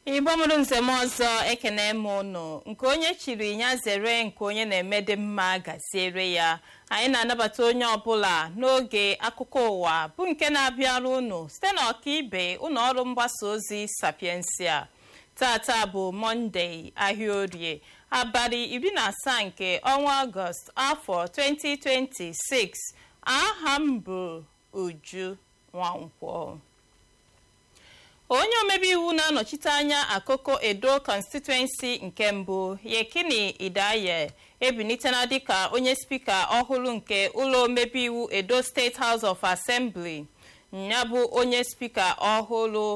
igbo mụrụ nzem ọzọ ekene m ụnụ nke onye chiri ya zere nke onye na-eme dị mma gaziere ya anyị na-anabata onye ọbụla n'oge akụkọ ụwa bụ nke na-abịara ụnụ site na ọkaibe ụlọ ọrụ mgbasa ozi sapiensia tata bụ mọnde ahịa orie abalị iri na asaa nke ọnwa ọgọst afọ 2026 aha m bụ uju nwankwọ onye omebe iwu na-anọchite anya akụkọ edo constituency nke mbụ yekini idaye ebinitela dịka onye spika ọhụrụ nke ụlọ omebe iwu edo steeti house of assembly ya bụ onye spika ọhụrụ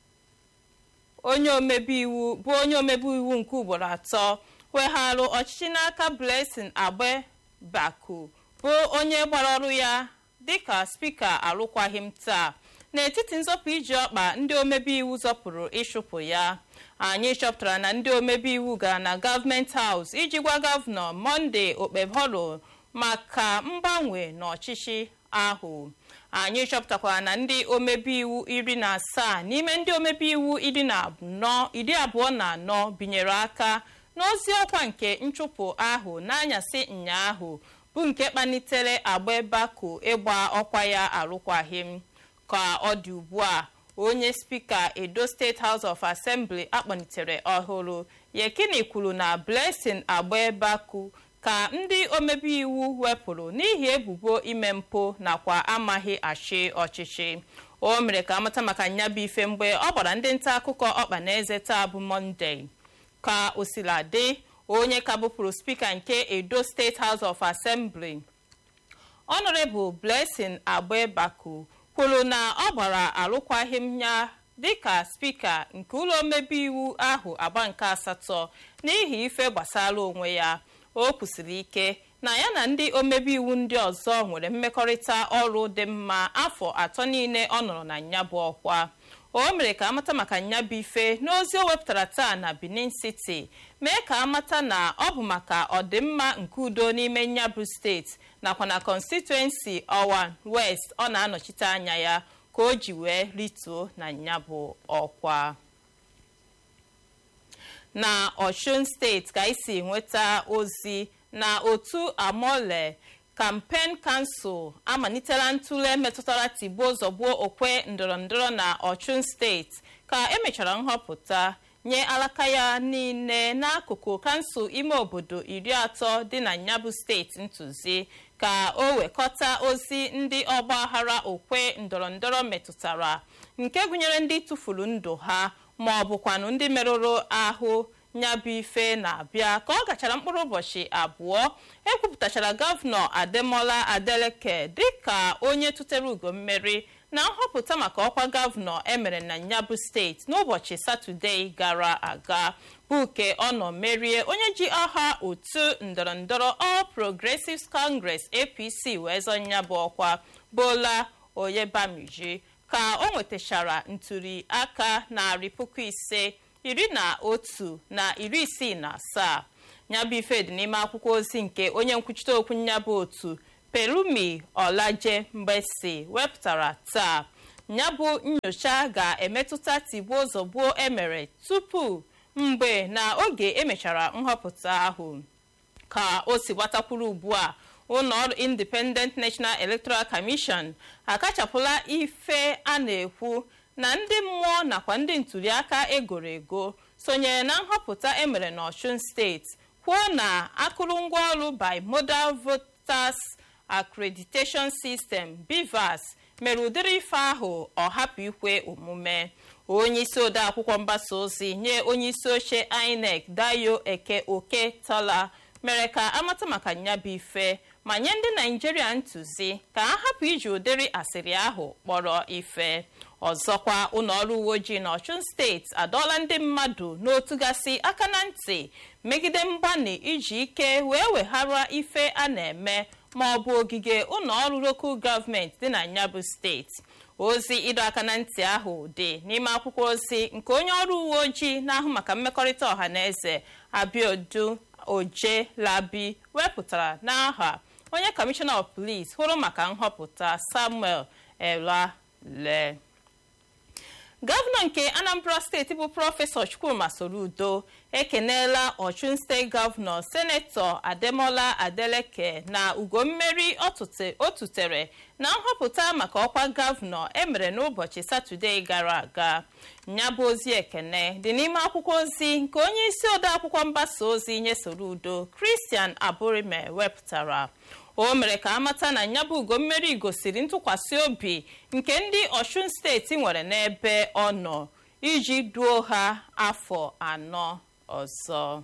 onye omebe iwu bụ onye omebe iwu nke ugboro atọ wegharụ ọchịchị n'aka blessing agbebaku bụ onye gbara ọrụ ya dịka spika arụkwaghịm taa n'etiti nzọpụ iji ọkpa ndị omebe iwu zọpụrụ ịchụpụ ya anyị chọpụtara na ndị omebe iwu gara na gọọmenti haus iji gwa gọvanọ monde okpebholo maka mgbanwe n'ọchịchị ahụ anyị chọpụtakwara na ndị omebe iwu iri na asaa n'ime ndị omebe iwu iri abụọ na anọ binyere aka n'ozi ọkwa nke nchụpụ ahụ n'anyasị ụnyaahụ bụ nke kpalitere agbabaku ịgba ọkwa ya arụkwaghịm ka ọ dị ugbu a onye spika edo steeti house of assembly akpọlitere ọhụrụ yekini kwuru na blessing agbabaku ka ndị omebe iwu wepụrụ n'ihi ebubo ime mpụ nakwa amaghị achị ọchịchị o mere ka amata maka nyabụ ife mgbe ọ gbara ndị nta akụkọ ọkpa na eze taa bụ mọnde ka o sila dị onye ka bụpụrụ spika nke edo steeti house of assembly honorable blessing agbabaku kwuru na ọ gbara alụkwaghịm ya dịka spika nke ụlọ omebe iwu ahụ agba nke asatọ n'ihi ife gbasara onwe ya o kwusiri ike na ya na ndị omebe iwu ndị ọzọ nwere mmekọrịta ọrụ dị mma afọ atọ niile ọ nọrọ na nyabụ ọkwa o mere ka amata maka nyabụ ife n'ozi o wepụtara taa na benin city mee ka amata na ọ bụ maka ọdịmma nke udo n'ime nyabụ steeti nakwa na constituency ọwa west ọ na-anọchite anya ya ka o ji wee rituo na nyabụ ọkwa na osun steeti ka isi nweta ozi na otu amole kampen kansụl amalitela ntụle metụtara tigbuo zọgbuo okwe ndọrọndọrọ na osun steeti ka emechara nhọpụta nye alaka ya niile n'akụkụ kansụl ime obodo iri atọ dị na nyabụ steeti ntụzi ka o wekọta ozi ndị ọgbaghara okwe ndọrọndọrọ metụtara nke gụnyere ndị tụfuru ndụ ha ma ọ bụkwanụ ndị merụrụ ahụ nyabụ ife na-abịa ka ọ gachara mkpụrụ ụbọchị abụọ ekwupụtachara gọvanọ ademola adeleke dịka onye tụtere ugo mmeri na nhọpụta maka ọkwa gọvanọ emere na nyabụ steeti n'ụbọchị satọdee gara aga bụ ke ọ nọ merie onye ji aha otu ndọrọndọrọ All Progressives Congress APC wee zọ nyabụ ọkwa Bola Oyebamiji ka o nwetachara ntuli aka narị puku ise iri na otu na iri isii na asaa nyabụ ife dị n'ime akwụkwọ ozi nke onye nkwuchite okwu nyabụ otu Pelumi Olaje Mgbesi wepụtara taa nyabụ nyocha ga-emetụta tigbuo zọgbuo emere tupu mgbe na oge emechara nhọpụta ahụ ka o si gbatakwuru ugbu a ụlọọrụ Independent National Electoral Commission akachapụla ife a na-ekwu na ndị mmụọ nakwa ndị ntụliaka egoro ego sonyere na nhọpụta emere n'Ọshun steeti kwuo na akụrụngwa ọrụ bimodal voters accreditation system BVAS mere ụdịrị ife ahụ ọ hapụ ikwe omume onye isi ode akwụkwọ mgbasa ozi nye onye isi oche INEC Dayo Eke Oke Tola mere ka amata maka nyabụ ife ma nye ndị naijiria ntụzi ka a hapụ iji ụdịrị asịrị ahụ kpọrọ ife ọzọkwa ụlọọrụ uwe ojii n'ọchụn steeti adọọla ndị mmadụ n'otu gasị aka na ntị megide mgbanị iji ike wee weghara ife a na-eme ma ọ bụ ogige ụlọọrụ lokal gọọmenti dị na nyabụ steeti ozi ịdọ aka na ntị ahụ dị n'ime akwụkwọ ozi nke onye ọrụ uwe ojii na-ahụ maka mmekọrịta ọha na eze abiodu oje labi wepụtara n'aha onye kọmishọna of police hụrụ maka nhọpụta samuel elale gọvanọ nke anambra steeti bụ prọfesọ chukwuma soludo ekeneela ọchụn steeti gọvanọ senetọ ademola adeleke na ugo mmeri o tutere na nhọpụta maka ọkwa gọvanọ emere n'ụbọchị satọde gara aga ya bụ ozi ekene dị n'ime akwụkwọ ozi nke onye isi ode akwụkwọ mgbasa ozi nye soludo kristian aburime wepụtara o mere ka amata na nyabụ ugo mmeri gosiri ntụkwasị obi nke ndị ọshun steeti nwere n'ebe ọ nọ iji duo ha afọ anọ ọzọ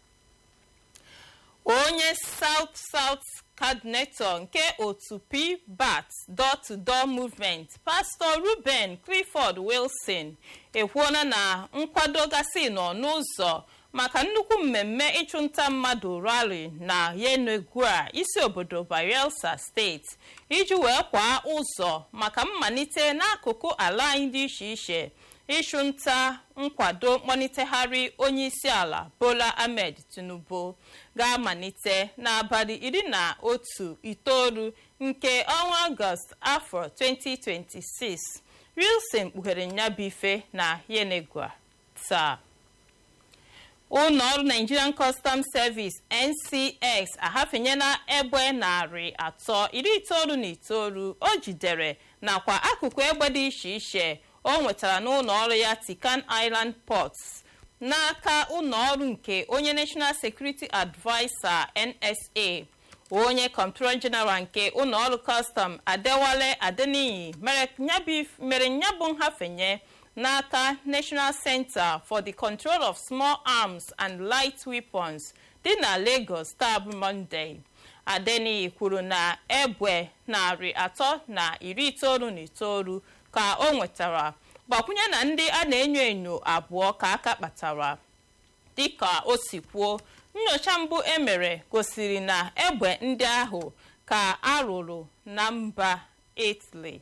onye south south coordinator nke otu pbat door-to-door movement pastọ ruben clifford wilson ekwuola na nkwado gasị nọ n'ụzọ maka nnukwu mmemme ịchụnta mmadụ rali na yenegua isi obodo bayelsa steeti iji wee kwaa ụzọ maka mmalite n'akụkụ ala anyị dị iche iche ịchụnta nkwado mkpọnitegharị onye isi ala bola ahmed tinubu ga-amalite n'abalị iri na otu itoolu nke ọnwa ọgọst afọ 2026 wilson kpughere nyabife na yenegua taa ụlọọrụ nigerian custom service ncx ahafenyela egbe narị atọ iri itoolu na itoolu o jidere nakwa akụkụ egbe dị iche iche o nwetara n'ụlọ ọrụ ya tican island ports n'aka ụlọọrụ nke onye national security adviser nsa onye comptroller general nke ụlọọrụ custom adewale adeniyi mere nyabụ nhafenye n'aka national center for the control of small arms and light weapons dị na lagos taa bụ monday adeniyi kwuru na egbe narị atọ na iri itoolu na itoolu ka o nwetara gbakwunye na ndị a na-enyo enyo abụọ ka aka kpatara dịka o si kwuo nyocha mbụ emere gosiri na egbe ndị ahụ ka arụrụ na mba italy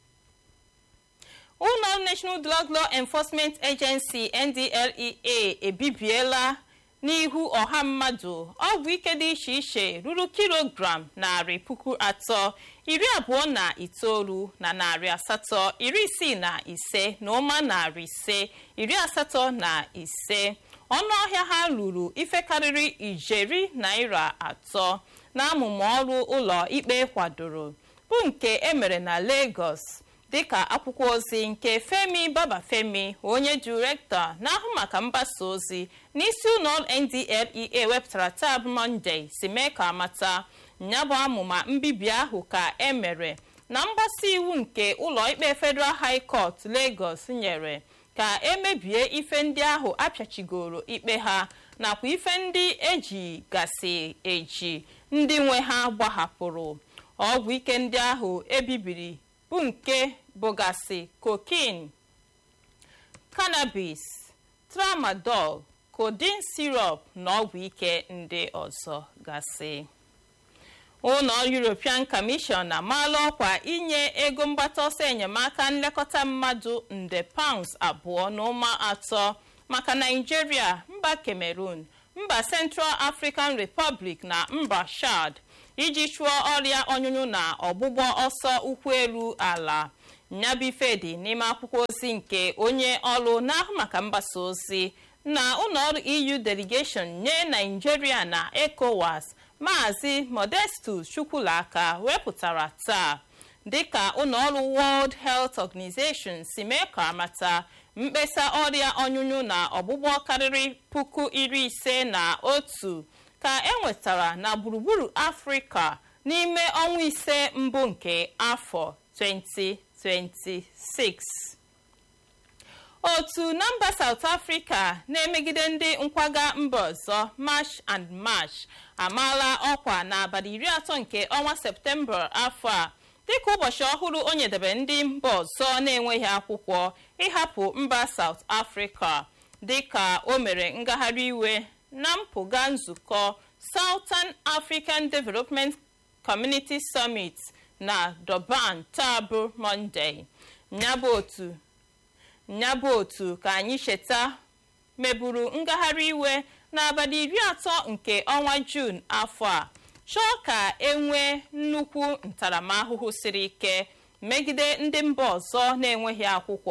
ụlọ national drug law enforcement agency ndlea ebibiela n'ihu ọha mmadụ ọgwụ ike dị iche iche ruru kilogram narị puku atọ iri abụọ na itoolu na narị asatọ iri isii na ise na ụma narị ise iri asatọ na ise ọnụahịa ha ruru ife karịrị ijeri naira atọ n'amụmụ ọrụ ụlọ ikpe kwadoro bụ nke emere na lagos dịka akwụkwọ ozi nke femi babafemi onye direktọ na-ahụ maka mgbasa ozi n'isi ụlọ ndlea wepụtara taa bụ mọnde si mee ka amata nyabụ amụma mbibi ahụ ka emere na mgbasa iwu nke ụlọ ikpe federal high court lagos nyere ka emebie ife ndị ahụ apịachigoro ikpe ha nakwa ife ndị eji gasị eji ndị nwe ha gbahapụrụ ọgwụ ike ndị ahụ ebibiri bụ nke bụgasị cocaine cannabis tramadol codeine syrup na ọgwụ ike ndị ọzọ gasị ụlọ european commission amaala ọkwa inye ego mgbata ọsọ enyemaka nlekọta mmadụ nde pounds abụọ na ụma atọ maka nigeria mba cameroon mba central african republic na mba chad iji chụọ ọrịa ọnyụnyụ na ọgbụgbọ ọsọ ụkwụ elu ala nyabife dị n'ime akwụkwọ ozi nke onye ọrụ na-ahụ maka mgbasa ozi na ụlọọrụ eu delegation nye nigeria na ecowas maazị modestus chukwulaka wepụtara taa dịka ụlọọrụ world health organization si mee ka amata mkpesa ọrịa ọnyụnyụ na ọgbụgbọ karịrị puku iri ise na otu ka enwetara na gburugburu afrịka n'ime ọnwa ise mbụ nke afọ 2026 otu na mba south africa na-emegide ndị nkwaga mba ọzọ march and march amaala ọkwa n'abalị iri atọ nke ọnwa septemba afọ a dịka ụbọchị ọhụrụ o nyedebe ndị mba ọzọ na-enweghị akwụkwọ ịhapụ mba south africa dịka o mere ngagharị iwe na mpụga nzukọ southern african development community summit na durban taa bụ monday nyabụ otu nyabụ otu ka anyị cheta meburu ngagharị iwe n'abalị iri atọ nke ọnwa jun afọ a chọọ ka enwee nnukwu ntaramahụhụ siri ike megide ndị mba ọzọ na-enweghị akwụkwọ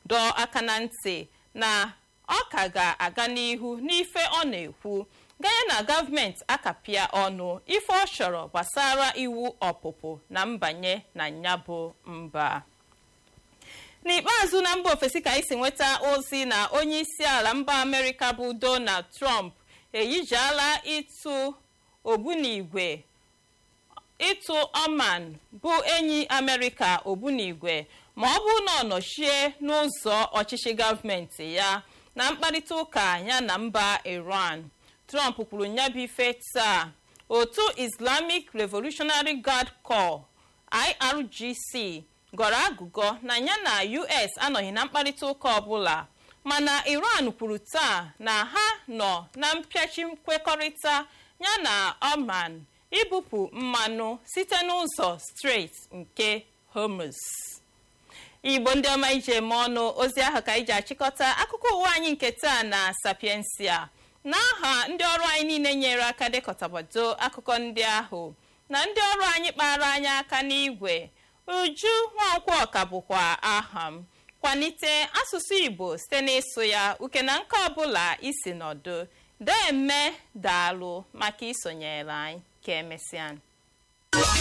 dọọ aka na ntị na ọ ka ga-aga n'ihu n'ife ọ na-ekwu ganye na gọọmenti akapịa ọnụ ife ọ chọrọ gbasara iwu ọpụpụ na mbanye na nyabụ mba n'ikpeazụ na mba ofesi ka anyị si nweta ozi na onye isi ala mba amerịka bụ donald trump eyijiala ịtụ ogbunigwe ịtụ oman bụ enyi amerịka ogbunigwe ma ọ bụrụ na ọ nọchie n'ụzọ ọchịchị gọọmenti ya na mkparịta ụka ya na mba iran trump kwuru nyabụ ife taa otu islamic revolutionary guard corps irgc gọrọ agụgọ na ya na us anọghị na mkparịta ụka ọbụla mana iran kwuru taa na ha nọ na mpịachi nkwekọrịta ya na oman ibupụ mmanụ site n'ụzọ strait nke hormuz igbo ndị ọma ije eme ọnụ ozi ahụ ka iji achịkọta akụkọ ụwa anyị nke taa na sapiensia n'aha ndị ọrụ anyị niile nyere aka dekọtabado akụkọ ndị ahụ na ndị ọrụ anyị kpara anyị aka n'igwe uju nwankwo ọka bụkwa aha m kwalite asụsụ igbo site n'ịsụ ya uke na nke ọbụla isi nọdụ deme daalụ maka isonyere anyị ka emesịa